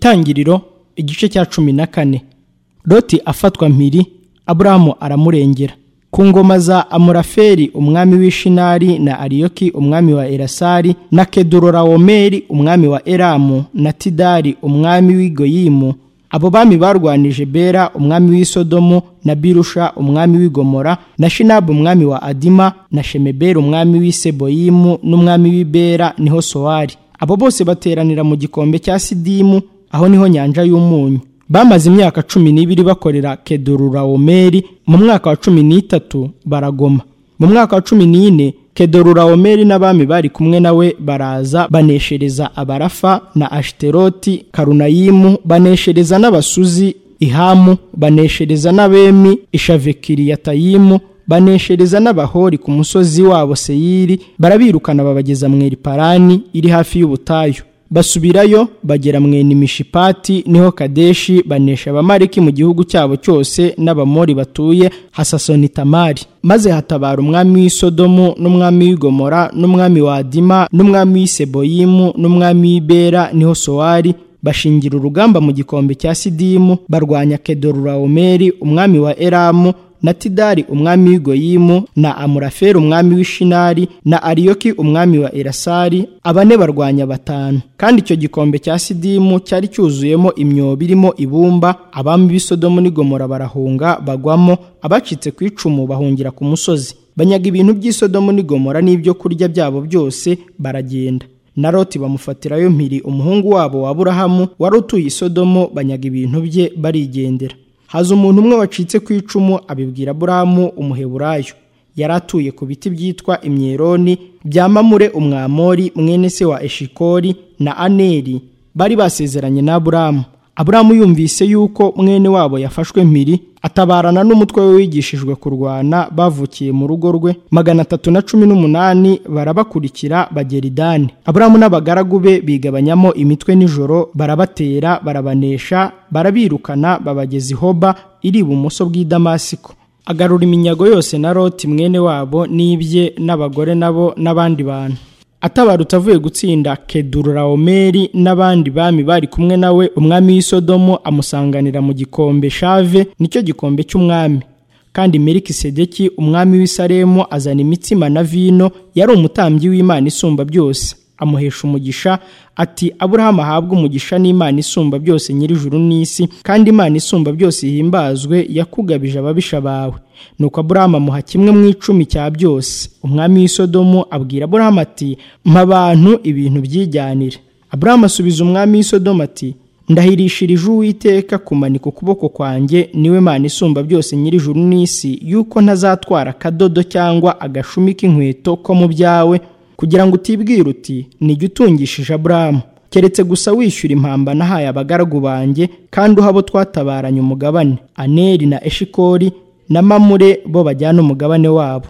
Itangiriro igice cya cumi na kane loti afatwa mpiri aburahamu aramurengera ku ngoma za amuraferi umwami w'ishinari na ariyoki umwami wa erasari na kedurorawomeri umwami wa eramu na tidari umwami w'igoyimu abo bami barwanije bera umwami w'isodomu na birusha umwami w'igomora na shinabu umwami wa adima na shemebera umwami w'iseboyimu n'umwami w'ibera niho sowari abo bose bateranira mu gikombe cya sidimu aho niho nyanja y'umunyu bamaze imyaka cumi n'ibiri bakorera kedururawomeri mu mwaka wa cumi n'itatu baragoma mu mwaka wa cumi n'ine kedururawomeri n'abami bari kumwe nawe baraza baneshereza abarafa na ashiteroti karunayimu baneshereza n'abasuzi ihamu baneshereza n'abemi ishavekiriyatayimu baneshereza n'abahori ku musozi wabo seyiri barabirukana babageza mu eriparani iri hafi y'ubutayu basubirayo bagera mwene imishipati niho kadeshi banesha abamariki mu gihugu cyabo cyose n'abamori batuye hasasoni tamari maze hatabara umwami w'isodomu n'umwami w'igomora n'umwami wa adima n'umwami w'iseboyimu n'umwami w'ibera niho sowari bashingira urugamba mu gikombe cya sidimu barwanya kedorurawomeri umwami wa eramu na tidari umwami w'igoyimu na amuraferi umwami w'ishinari na ariyoki umwami wa erasari abane barwanya batanu kandi icyo gikombe cya sidimu cyari cyuzuyemo imyobo irimo ibumba abami b'isodomu n'igomora barahunga bagwamo abacitse ku icumu bahungira ku musozi banyaga ibintu by'isodomu n'igomora n'ibyo kurya byabo byose baragenda na roti bamufatirayo mpiri umuhungu wabo wa burahamu wari utuye isodomu banyaga ibintu bye barigendera haza umuntu umwe wacitse ku icumu abibwira burahamu umuheburayo yari atuye ku biti byitwa imyeroni bya mamure umwamori mwene se wa eshikori na aneri bari basezeranye na burahamu aburahamu yumvise yuko mwene wabo yafashwe mpiri atabarana n'umutwe we wigishijwe kurwana bavukiye mu rugo rwe magana atatu na cumi n'umunani barabakurikira bagera idani aburahamu n'abagaragu be bigabanyamo imitwe nijoro barabatera barabanesha barabirukana babageza ihoba iri ibumoso bw'i damasiko agarura iminyago yose na roti mwene wabo n'ibye n'abagore nabo n'abandi bantu atabarutse avuye gutsinda kedurawomeri n'abandi bami bari kumwe nawe umwami w'isodomo amusanganira mu gikombe shave nicyo gikombe cy'umwami kandi meriki sedeki umwami w'isaremu azana imitsima na vino yari umutambyi w'imana isumba byose amuhesha umugisha ati aburahamu ahabwe umugisha n'imana isumba byose nyir'ijuru n'isi kandi imana isumba byose ihimbazwe yakugabije ababisha bawe nuko aburahamu amuha kimwe mu icumi cya byose umwami w'isodomu abwira aburahamu ati mpa abantu ibintu byijyanire aburahamu asubiza umwami w'isodomu ati ndahirishirije uwiteka kumanika ukuboko kwanjye niwe mana isumba byose nyir'ijuru n'isi yuko ntazatwara akadodo cyangwa agashumi k'inkweto ko mu byawe kugira ngo utibwira uti nijya utungishije aburahamu keretse gusa wishyura impamba nahaye abagaragu banjye kandi uha abo twatabaranye umugabane aneri na eshikori na mamure bo bajyana umugabane wabo